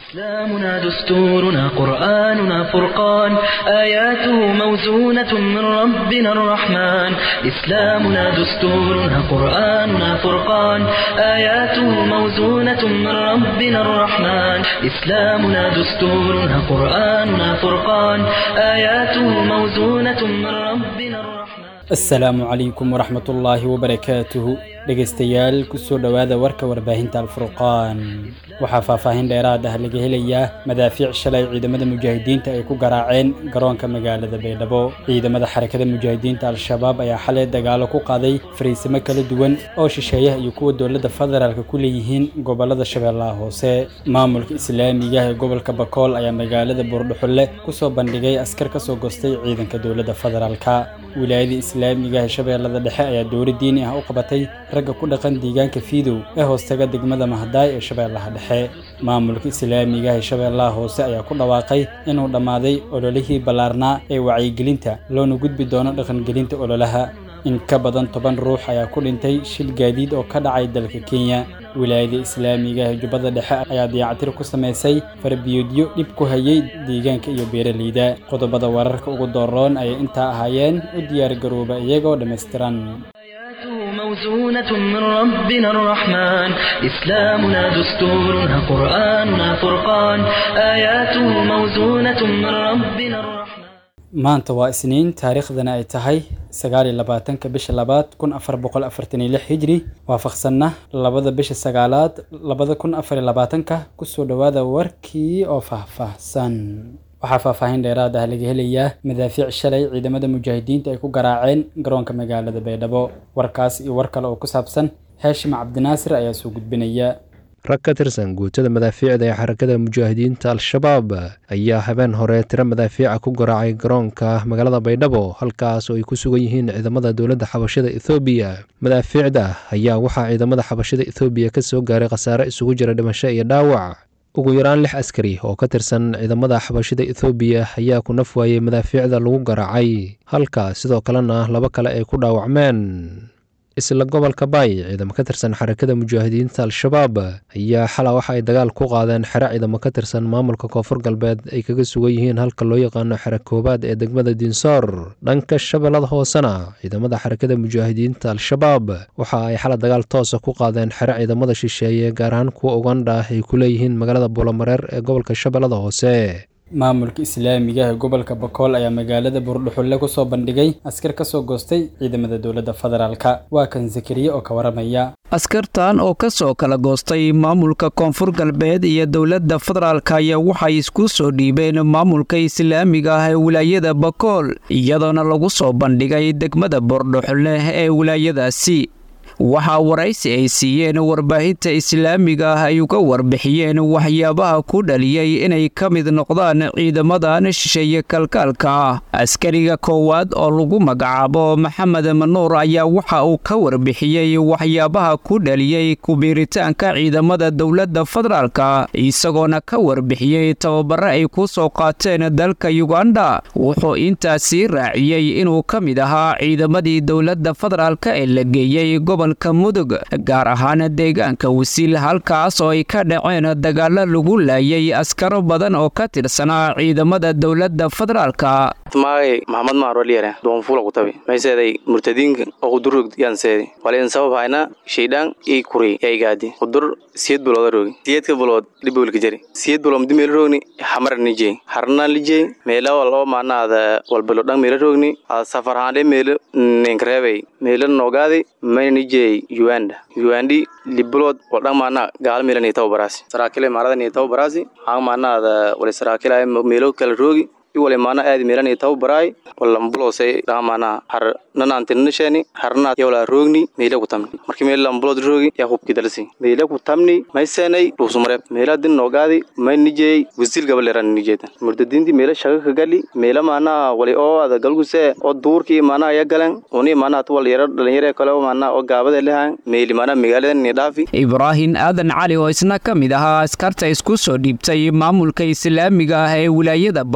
إسلامنا دستورنا قرآننا فرقان آياته موزونة من ربنا الرحمن إسلامنا دستورنا قرآننا فرقان آياته موزونة من ربنا الرحمن إسلامنا دستورنا قرآننا فرقان آياته موزونة من ربنا الرحمن asalaamu calaykum waraxmat ullaahi wabarakaatuhu dhegaystayaal kusoo dhowaada warka warbaahinta alfurqaan waxaa faahfaahin dheeraad ah laga helayaa madaafiic shalay ciidamada mujaahidiinta ay ku garaaceen garoonka magaalada baydhabo ciidamada xarakada mujaahidiinta al-shabaab ayaa xalay dagaalo ku qaaday fariisimo kala duwan oo shisheeyaha iyo kuwa dowladda federaalk ku leeyihiin gobolada shabeellaha hoose maamulka islaamiga ee gobolka bakool ayaa magaalada buurdhuxulle kusoo bandhigay askar kasoo gostay ciidanka dowladda federaalka wilaayada islaamiga ee shabeellada dhexe ayaa dowla diini ah u qabatay ragga ku dhaqan deegaanka fiidow ee hoostaga degmada mahdaay ee shabeellaha dhexe maamulka islaamiga ee shabeellaha hoose ayaa ku dhawaaqay inuu dhammaaday ololihii ballaarnaa ee wacyigelinta loona gudbi doono dhaqangelinta ololaha in ka badan toban ruux ayaa ku dhintay shil gaadiid oo ka dhacay dalka kenya wilaayada islaamiga ee jubbada dhexe ayaa dayactir ku samaysay farbiyoodyo dhib ku hayay deegaanka iyo beeraleyda qodobada wararka ugu dooroon ayay intaa ahaayeen u diyaargarooba iyagoo dhammaystiran آياته موزونة من ربنا الرحمن إسلامنا دستورنا قرآننا فرقان آياته موزونة من ربنا الرحمن maanta waa isniin taariikhdana ay tahay sagaal iyo labaatanka bisha labaad kun afar boqol afartan iyo lix hijri waafaqsanna labada bisha sagaalaad labada kun afar iyo labaatanka kusoo dhowaada warkii oo faahfaahsan waxaa faahfaahin dheeraad ah laga helayaa madaafiic shalay ciidamada mujaahidiinta ay ku garaaceen garoonka magaalada baydhabo warkaas iyo war kale oo ku saabsan haashim cabdinaasir ayaa soo gudbinaya rag ka tirsan guutada madaafiicda ee xarakada mujaahidiinta al-shabaab ayaa habeen hore tiro madaafiica ku garaacay garoonka magaalada baydhabo halkaas oo ay ku sugan yihiin ciidamada dowladda xabashada ethoobiya madaafiicda ayaa waxaa ciidamada xabashada ethoobiya ka soo gaaray khasaare isugu jira dhimasho iyo dhaawac ugu yaraan lix askari oo ka tirsan ciidamada xabashada ethoobiya ayaa ku naf waayey madaafiicda lagu garaacay halka sidoo kalena laba kale ay ku dhaawacmeen isla gobolka baay ciidamo ka tirsan xarakada mujaahidiinta al-shabaab ayaa xala waxa ay dagaal ku qaadeen xero ciidamo ka tirsan maamulka koonfur galbeed ay kaga sugan yihiin halka loo yaqaano xero koobaad ee degmada diinsoor dhanka shabeellada hoosena ciidamada xarakada mujaahidiinta al-shabaab waxa ay xala dagaal toosa ku qaadeen xero ciidamada shisheeye gaar ahaan kuwa ugandha ay ku leeyihiin magaalada buulamareer ee gobolka shabeellada hoose maamulka islaamiga ee gobolka bakool ayaa magaalada buurdhuxulle kusoo bandhigay askar kasoo goostay ciidamada dowladda federaalka waa kan zakariye oo ka waramaya askartan oo ka soo kala goostay maamulka koonfur galbeed iyo dowladda federaalk ayaa waxay isku soo dhiibeen maamulka islaamiga ah ee wilaayada bakool iyadoona lagu soo bandhigay degmada buurdhuxulle ee wilaayadaasi waxaa waraysi ay siiyeen warbaahinta islaamiga ah ay uga warbixiyeen waxyaabaha ku dhaliyey inay ka mid noqdaan ciidamadan shisheeye kalkaalka ah askariga koowaad oo lagu magacaabo maxamed manuur ayaa waxa uu ka warbixiyey waxyaabaha ku dhaliyey kubiiritaanka ciidamada dowladda federaalka isagoona ka warbixiyey tababare ay ku soo qaateen dalka yuganda wuxuu intaasii raaciyey inuu ka mid ahaa ciidamadii dowladda federaalka ee la geeyey gobol mudug gaar ahaan deegaanka wasiil halkaas oo ay ka dhaceen dagaalo lagu laayay askaro badan oo ka tirsanaa ciidamada dowladda federaalka maagay maxamed maaroliyare doonfuula kutabi mayseeday murtadiinka oo kudurrog yaanseedi walayn sabab hayna shaydhaan ii kuri yaigaadi kudur siyed bulooda roogi siyedka bulood dhibolka jari siyed bulood mdi meela roogni xamara nijey harna lijey meela wal oo maanaada walbalo dhan meela roogni safarhaande meela ninkareebay meela noogaadi mayna nijey uganda ugandi libulood wal dhan maana gaala meela nii tababaraasi saraakile maarada nii tababaraasi aan maanaada wala saraakile meelo kala roogi iwale maana aadi meelani tababaraay walambulose dhaamaana har nanaantinanasheni harna yawla roogni meela ku tamni marki meel lambulod roogi yaa hubki dalsi meela ku tamni maysenay dhuusumareeb meela din noogaadi may nijey wasiil gabaleeran nijeedan murdadiinti meela shaga ka gali meela maana wali oo ada galguse oo duurkii maana ya galan uni maana at wal yaro dhalinyare kale oo maana oo gaabada lehan meeli maana magaalada ni dhaafi ibraahin aadan cali oo isna ka mid ahaa askarta isku soo dhiibtay maamulka islaamiga ah ee wilaayada bokool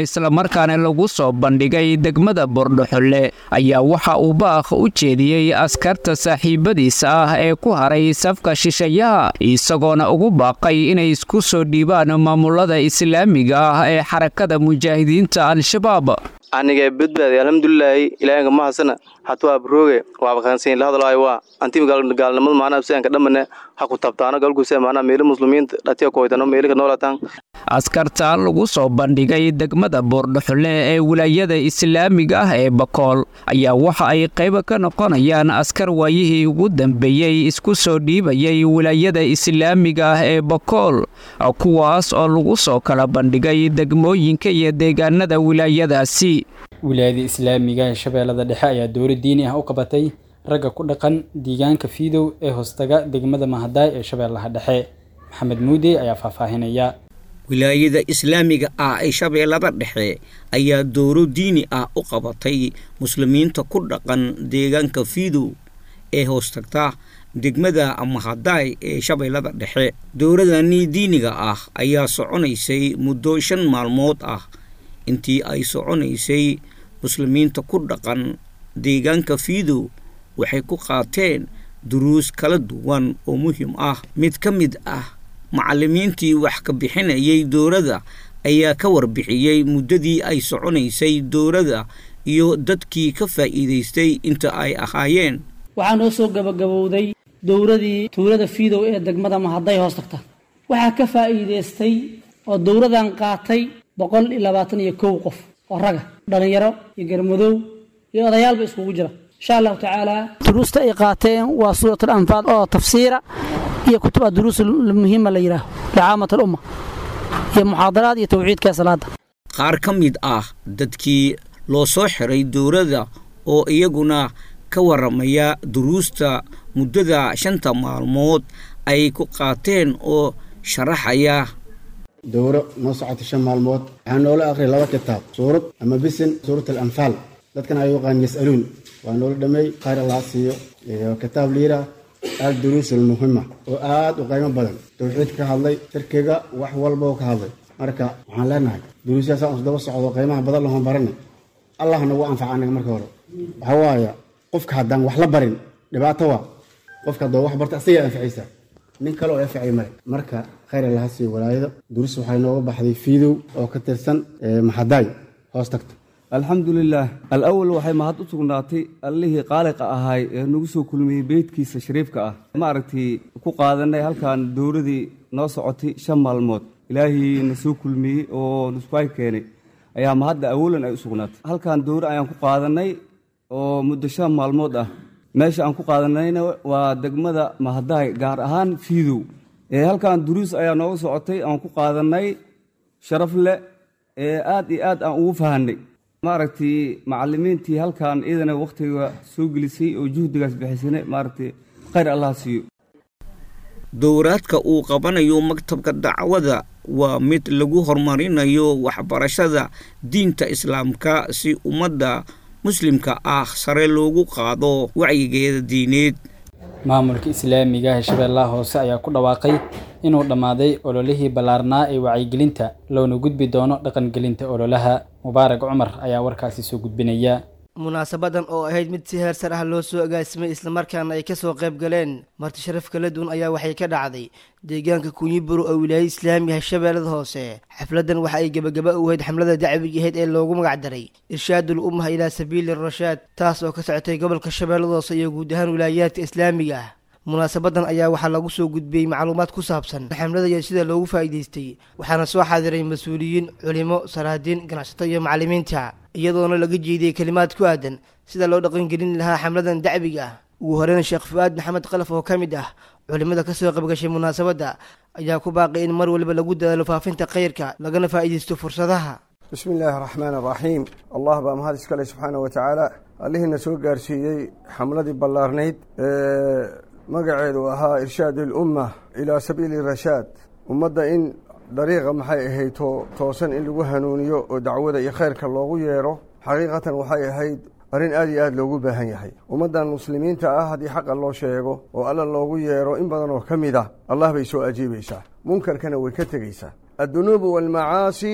islamarkaana lagu soo bandhigay degmada bordhoxolle ayaa waxa uu baakh u jeediyey askarta saaxiibadiisa ah ee ku haray safka shishayaha isagoona ugu baaqay inay isku soo dhiibaan maamulada islaamiga ah ee xarakada mujaahidiinta al-shabaab aniga badbaadi alxamdulilaahi ilaahinka mahasana hatu abrooge waaba kaansayn la hadlaayo waa antiim gaalnimada maanaa sianka dhamane ha ku tabtaano galguse maanaa meeli muslimiinta dhatiya koytano meelika noolataan askarta lagu soo bandhigay degmada boordhoxole ee wilaayada islaamiga ah ee bakool ayaa waxa ay qayb ka noqonayaan askar waayihii ugu dambeeyey isku soo dhiibayay wilaayada islaamiga ah ee bakool kuwaas oo lagu soo kala bandhigay degmooyinka iyo deegaanada wilaayadaasi wilaayada islaamiga ee shabeellada dhexe ayaa dowlad diini ah u qabatay ragga ku dhaqan deegaanka fiidow ee hoostaga degmada mahadaay ee shabeellaha dhexe maxamed muude ayaa faahfaahinaya wilaayada islaamiga ah ee shabeellada dhexe ayaa dowro diini ah u qabatay muslimiinta ku dhaqan deegaanka fiidow ee hoostagta degmada mahadaay ee shabeellada dhexe dowradani diiniga ah ayaa soconaysay muddo shan maalmood ah intii ay soconaysay muslimiinta ku dhaqan deegaanka fiidow waxay ku qaateen duruus kala duwan oo muhiim ah mid ka mid ah macallimiintii wax ka bixinayay dowladda ayaa ka warbixiyey muddadii ay soconaysay dowladda iyo dadkii ka faa'iidaystay inta ay ahaayeen waxaa noo soo gabagabowday dowradii tuulada fiidow ee degmada mahadday hoos tagta waxaa ka faa'iidaystay oo dowradan qaatay boqol iyo labaatan iyo kow qof oo raga dhallinyaro iyo garmadoow iyo odayaalba iskugu jira insha allahu tacaala duruusta ay qaateen waa suuratul anfaal oo tafsiira iyo kutuba duruus muhiima la yidhaaho licaamat alumma iyo muxaadaraad iyo tawxiidka salaada qaar ka mid ah dadkii loo soo xiray dowladda oo iyaguna ka waramaya duruusta muddada shanta maalmood ay ku qaateen oo sharaxaya dowro noo socotay shan maalmood waxaa noola aqriyay laba kitaab suurad ama bisin suurat alanfaal dadkan ay yaqaan yas'aluun waa noola dhameey khayr allah siiyo iyo kitaab liira alduruus almuhima oo aad u qiimo badan tawxiidka ka hadlay shirkiga wax walba oo ka hadlay marka waxaan leenahay duruusyaasaan isdaba socdo qiimaha badan lahon barana allah nagu anfaca anaga marka hore waxaa waaya qofka haddaan wax la barin dhibaato waa qofka haddoo wax barta asagaa anfacaysaa nin kale oo anfacay male marka khayr allaha siiyo walaayada duruus waxay nooga baxday fiidow oo ka tirsan maxadaay hoos tagta alxamdulilaah alawal waxay mahad u sugnaatay allihii qaaliqa ahaay ee nagu soo kulmiyey beydkiisa shariifka ah maaragtay ku qaadanay halkan dowladii noo socotay shan maalmood ilaahii na soo kulmiyey oo nusbaay keenay ayaa mahadda awalan ay u sugnaatay halkan dowra ayaan ku qaadanay oo muddo shan maalmood ah meesha aan ku qaadanayna waa degmada mahadaay gaar ahaan fiidow ee halkan duruus ayaa nooga socotay aan ku qaadanay sharaf leh ee aad iyo aad aan ugu fahanay maaragtay macalimiintii halkan iyadana wakhtiga soo gelisay oo juhdigaas bixisana maaragtay khayr allah siiyo dowraadka uu qabanayo maktabka dacwada waa mid lagu horumarinayo waxbarashada diinta islaamka si ummadda muslimka ah sare loogu qaado wacyigeeda diineed maamulka islaamiga ee shabeellaha hoose ayaa ku dhawaaqay inuu dhammaaday ololihii ballaarnaa ee wacyigelinta loona gudbi doono dhaqangelinta ololaha mubaarak cumar ayaa warkaasi soo gudbinaya munaasabadan oo ahayd mid si heer sar ah loo soo agaasimay islamarkaana ay kasoo qayb galeen marti sharaf kala duwan ayaa waxay ka dhacday deegaanka kunyiburo oo wilaayada islaamiga shabeellada hoose xafladan waxa ay gebagaba u ahayd xamlada dacwiga ahayd ee loogu magacdaray irshaadul ummaha ilaa sabiili rashaad taas oo ka socotay gobolka shabeellada hoose iyo guud ahaan wilaayaadka islaamiga ah munaasabadan ayaa waxaa lagu soo gudbiyey macluumaad ku saabsan xamlada iyo sida loogu faa'iidaystay waxaana soo xaadiray mas-uuliyiin culimo salaadiin ganacsato iyo macallimiinta iyadoona laga jeediyey kelimaad ku aadan sida loo dhaqangelin lahaa xamladan dacwiga ah ugu horeyn sheekh fu-aad maxamed kalaf oo ka mid ah culimada kasoo qaybgashay munaasabadda ayaa ku baaqay in mar waliba lagu dadaalo faafinta khayrka lagana faa'iidaysto fursadaha bismi illaahi araxmaan araxiim allah baa mahad iskale subxaana wa tacaala allihiina soo gaarsiiyey xamladii ballaarnayd ee magaceedu ahaa irshaad ilumma ilaa sabiili rashaad ummadda in dariiqa maxay ahayd to toosan in lagu hanuuniyo oo dacwada iyo khayrka loogu yeedho xaqiiqatan waxay ahayd arrin aad iyo aad loogu baahan yahay ummaddan muslimiinta ah haddii xaqa loo sheego oo alla loogu yeedho in badan oo ka mid ah allah bay soo ajiibaysaa munkarkana way ka tegaysaa addunuubu waalmacaasi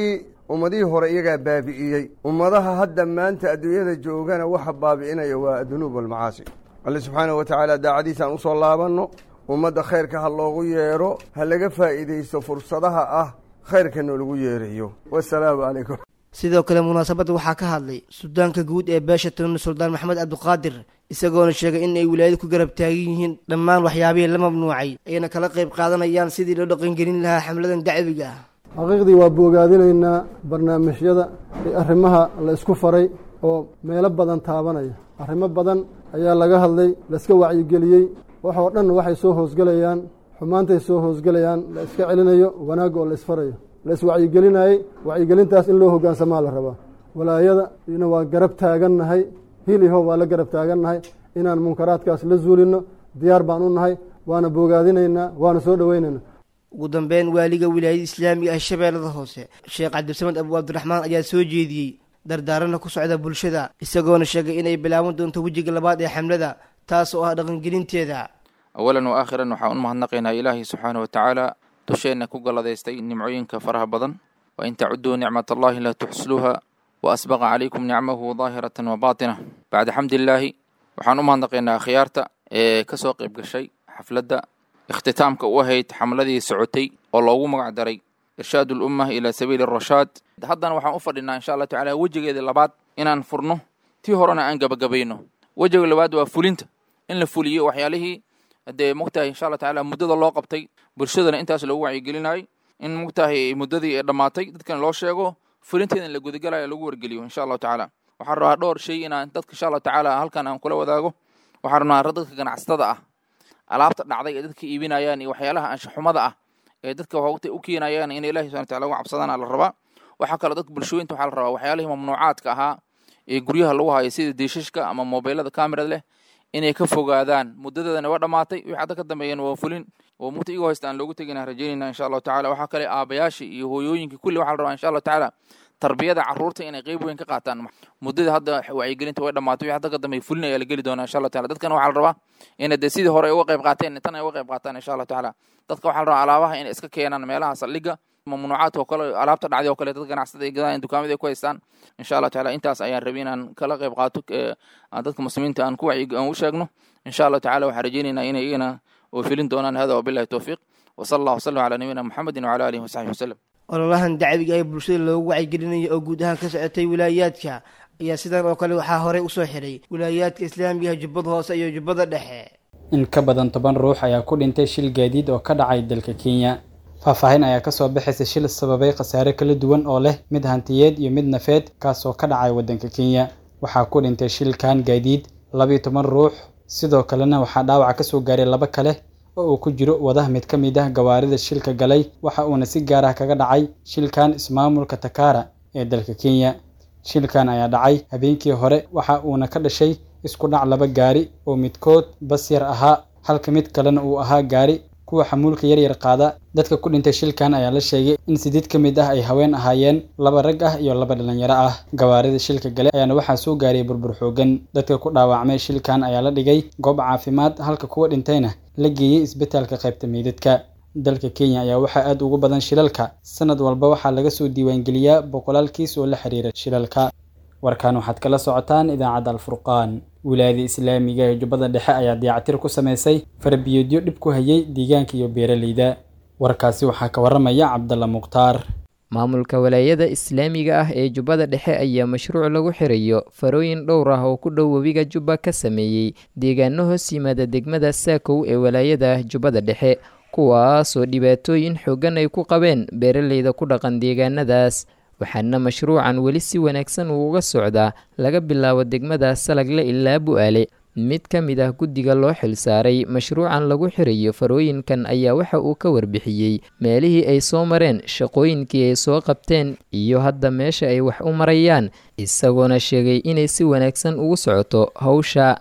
ummadihii hore iyagaa baabi'iyey ummadaha hadda maanta adduunyada joogana waxa baabi'inaya waa adunuub walmacaasi alle subxaanahu wa tacaala daacadiisaan usoo laabanno ummadda khayrka ha loogu yeedho ha laga faa'iidaysto fursadaha ah khayrka noolagu yeerayo wasalaamu calaykum sidoo kale munaasabadda waxaa ka hadlay suldaanka guud ee beesha tunni suldaan maxamed cabdiqaadir isagoona sheegay in ay wilaayadu ku garab taagan yihiin dhammaan waxyaabihii la mamnuucay ayna kala qayb qaadanayaan sidii loo dhaqangelin lahaa xamladan dacwiga ah xaqiiqdii waa boogaadinaynaa barnaamijyada ee arrimaha la isku faray oo meelo badan taabanaya arrimo badan ayaa laga hadlay laiska wacyigeliyey waxoo dhan waxay soo hoosgelayaan xumaantay soo hoosgelayaan la iska celinayo wanaagga oo la isfarayo la iswacyigelinayey wacyigelintaas in loo hoggaansamaa la rabaa walaayada ina waa garab taagannahay hiliho waa la garab taagannahay inaan munkaraadkaas la zuulinno diyaar baan u nahay waana boogaadinaynaa waana soo dhoweynaynaa ugu dambeyn waaliga wilaayada islaamiga ah shabeellada hoose sheekh cabdisamed abu cabdiraxmaan ayaa soo jeediyey dardaarana ku socda bulshada isagoona sheegay inay bilaaban doonto wejiga labaad ee xamlada taas oo ah dhaqangelinteeda awalan wa aakhiran waxaan u mahadnaqaynaa ilaahay subxaana wa tacaala dusheenna ku galladaystay nimcooyinka faraha badan wa in tacuduu nicmat allahi laa tuxsluuha wa asbaqa calaykum nicmahu daahiratan wa baatina bacda xamdillaahi waxaan u mahadnaqaynaa akhyaarta ee ka soo qayb gashay xafladda ikhtitaamka u ahayd xamladii socotay oo loogu magac daray irshaad ulumma ilaa sabiili arashaad haddana waxaan u fadhinaa insha allah tacala wejigeeda labaad inaan furno tii horena aan gabagabayno wejiga labaad waa fulinta in la fuliyo waxyaalihii dee mogtahay insha allah tacala muddada loo qabtay bulshadana intaas loogu wacyigelinayay in mogtahay muddadii ay dhammaatay dadkan loo sheego fulinteeda in la gudagalayo lagu wargeliyo insha allahu tacaala waxaan rabaa dhowr shay inaan dadka insha allahu tacaala halkan aan kula wadaago waxaan rabnaa dadka ganacsatada ah alaabta dhacday ee dadka iibinayaan iyo waxyaalaha anshaxumada ah ee dadka waqti u keenayaan in ilahi subhana wataala uga cabsadaan la rabaa waxaa kaloo dadka bulshooyinta waxaa la rabaa waxyaalihii mamnuucaadka ahaa ee guryaha lagu hayo sida diishashka ama mobeylada kamerad leh inay ka fogaadaan muddadeedana waa dhammaatay wixii hadda ka dambeeyana waa fulin oo mugta igoo haysta aan loogu tegina rajaynayna insha allahu tacala waxaa kale aabayaashii iyo hooyooyinkii kulli waxaa la rabaa insha allahu tacaala tarbiyada carruurta inay qeyb weyn ka qaataan muddada hadda wacyigelinta way dhammaatay wixii hadda ka dambeeya fulin ayaa la geli doonaa insha allahu tacala dadkana waxaa la rabaa inay dee sidii hore ay uga qayb qaateen tan ay uga qayb qaataan insha allahu tacaala dadka waxaa la rabaa alaabaha inay iska keenaan meelaha saldhigga mamnuucaadka oo kale alaabta dhacday oo kale dad ganacsada ay gadaan dukaamada ay ku haystaan insha allah tacaala intaas ayaan rabay inaan kala qayb qaato dadka muslimiinta aan ku wacyi aan u sheegno insha allahu tacala waxaan rajaynaynaa inay iyagana oo filin doonaan hada wabillahi towfiiq wasala allah wasalam calaa nabiyina muxamedin wacala alihi wasaxbi wasalam ololahan dacwiga ee bulshada loogu wacyigelinayo oo guud ahaan ka socotay wilaayaadka ayaa sidan oo kale waxaa horey usoo xiray wilaayaadka islaamigaha jubbada hoose iyo jubbada dhexe in ka badan toban ruux ayaa ku dhintay shil gaadiid oo ka dhacay dalka kenya faahfaahin ayaa kasoo baxaysa shil sababay khasaare kala duwan oo leh mid hantiyeed iyo mid nafeed kaasoo ka dhacay waddanka kenya waxaa ku dhintay shilkan gaadiid labiyo toban ruux sidoo kalena waxaa dhaawaca kasoo gaaray laba kale oo uu ku jiro wadaha mid ka mid ah gawaarida shilka galay waxa uuna si gaar ah kaga dhacay shilkan ismaamulka takara ee dalka kenya shilkan ayaa dhacay habeenkii hore waxa uuna ka dhashay isku dhac laba gaari oo midkood bas yar ahaa halka mid kalena uu ahaa gaari kuwa xamuulka yaryar qaada dadka ku dhintay shilkan ayaa la sheegay in sideed ka mid ah ay haween ahaayeen laba rag ah iyo laba dhalinyaro ah gawaarida shilka gale ayaana waxaa soo gaaray burbur xoogan dadka ku dhaawacmay shilkan ayaa la dhigay goob caafimaad halka kuwa dhintayna la geeyey isbitaalka qaybta meydadka dalka kenya ayaa waxaa aad ugu badan shilalka sanad walba waxaa laga soo diiwaangeliyaa boqolaal kiis oo la xiriira shilalka warkan waxaad kala socotaan idaacadda alfurqaan wilaayada islaamiga ee jubbada dhexe ayaa dayactir ku samaysay farabiyoodyo dhib ku hayay deegaanka iyo beeraleyda warkaasi waxaa ka waramaya cabdalla mukhtaar maamulka walaayada islaamiga ah ee jubbada dhexe ayaa mashruuc lagu xirayo farooyin dhowr ah oo ku dhow webiga jubba ka sameeyey deegaano hoos yimaada degmada saakow ee walaayada jubbada dhexe kuwaasoo dhibaatooyin xoogan ay ku qabeen beeraleyda ku dhaqan deegaanadaas waxaana mashruucan weli si wanaagsan uu uga socdaa laga bilaabo degmada salagle ilaa bu-aale mid ka mid ah guddiga loo xilsaaray mashruucan lagu xirayo farooyinkan ayaa waxa uu ka warbixiyey meelihii ay soo mareen shaqooyinkii ay soo qabteen iyo hadda meesha ay wax u marayaan isagoona sheegay inay si wanaagsan ugu socoto hawsha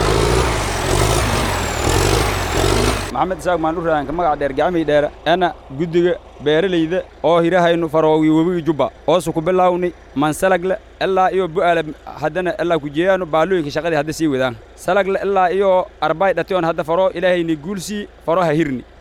maxamed isaaq maandhuraanka magaca dheer gacmii dheere ana guddiga beeralayda oo hirahaynu faroowi webiga jubba oosu ku bilaawni mansalagle ilaa iyo bu'aale haddana ilaa ku jeeyaanu baalooyinka shaqadii hadda sii wadaan salagle ilaa iyo arbay dhation hadda faroo ilaahayni guulsii faroo ha hirni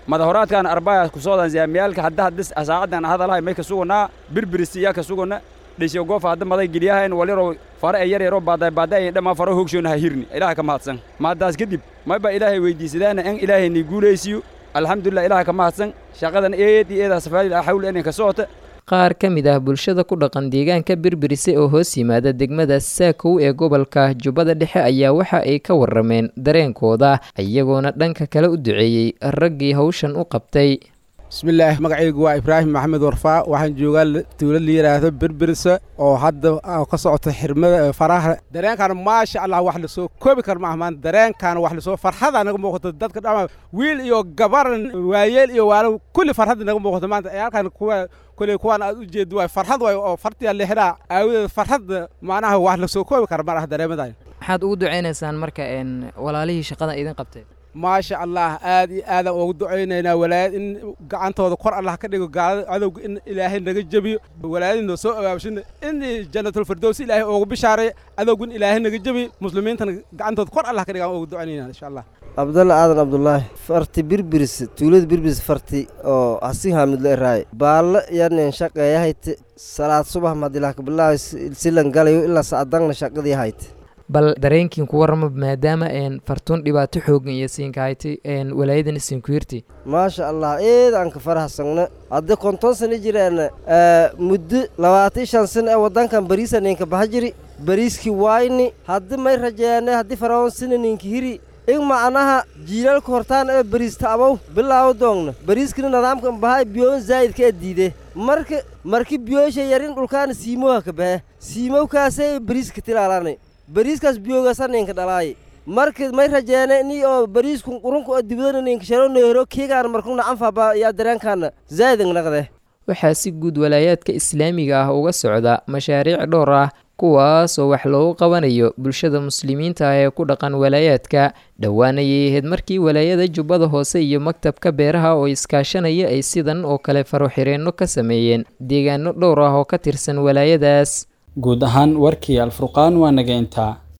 madahoraadkan arbaya kusoodan zaamiyaalka hadda haddis asaacadan hadalahay may ka sugunaa birbirisi iyaa ka suguna dhisyo goofa hadda maday geliyahayn waliro fare ee yar yaro baaday baaday dhammaan faro hoogshoona ha hirni ilaaha ka mahadsan mahaddaas kadib mayba ilaahay weydiisadaana in ilaahay ni guulaysiyo alxamdulilah ilaaha ka mahadsan shaqadan eed iyo eedaa safaadil xawl inay ka socota qaar ka mid ah bulshada ku dhaqan deegaanka birbirise oo hoos yimaada degmada saakow ee gobolka jubbada dhexe ayaa waxa ay ka warrameen dareenkooda iyagoona dhanka kale u duceeyey raggii hawshan u qabtay bismillaah magacaygu waa ibraahim maxamed warfaa waxaan joogaa dowlad la yidhaahdo berbirisa oo hadda ka socota xirmada faraha dareenkan maasha allah wax lasoo koobi kar maaha maanta dareenkan wax lasoo farxada naga muuqato dadka dhama wiil iyo gabar waayeel iyo waalo kulli farxadda naga muuqato maanta halkan kuwa kulli kuwaan aad u jeedo waay farxad waay oo fartiya lixdaa aawadeed farxadda macnaha wax lasoo koobi kara ma laha dareemadan maxaad ugu ducaynaysaan marka walaalihii shaqada idin qabtay maasha allah aad iyo aadaan ugu ducaynaynaa walaayad in gacantooda kor allah ka dhigo gaalada cadowga in ilaahay naga jebiyo walaayadinoo soo abaabshina in janatulfirdows ilaahay oogu bishaaray cadowga in ilaahay naga jebiyo muslimiintana gacantooda kor allah ka dhigaan ugu ducaynayna insha allah cabdalla aadan cabdulaahi farti birbiris tuulada birbiris farti oo hasi haamidlo eraaye baallo yanen shaqeeyahayte salaad subax madilah kabilaahi silan galayo ilaa sacdangna shaqadii hayte bal dareenkiin ku warrama maadaama fartuun dhibaato xoogan iyo siinkahayti walaayadan isinkuyirti maasha allah eed aan ka farahsagna hadda konton sano jiraan muddo labaatan shan sano ee waddankan bariisa ninka baha jiri bariiskii waayni haddi may rajeene haddii faraon sina ninka hiri in macnaha jiilaalka hortaan ee bariista abow bilaawo doongna bariiskina nidaamkan bahay biyoon zaa'idka ee diide marka marki biyoosha yarin dhulkaana siimoha ka bahe siimowkaasee bariiska tilaalanay bariiskaas biyoogaasa ninka dhalaaye marka may rajeene ni oo bariisku qurunka oo dibadana ninka sharo neero keegaan markuna anfaba yaa dareenkaana zaa'idang naqde waxaa si guud walaayaadka islaamiga ah uga socda mashaariic dhowr ah kuwaas oo wax loogu qabanayo bulshada muslimiinta ah ee ku dhaqan walaayaadka dhowaanayay ahayd markii walaayada jubbada hoose iyo maktabka beeraha oo iskaashanaya ay sidan oo kale faroxireenno ka sameeyeen deegaano dhowr ah oo ka tirsan walaayadaas guud ahaan warkii alfurqaan waa naga intaa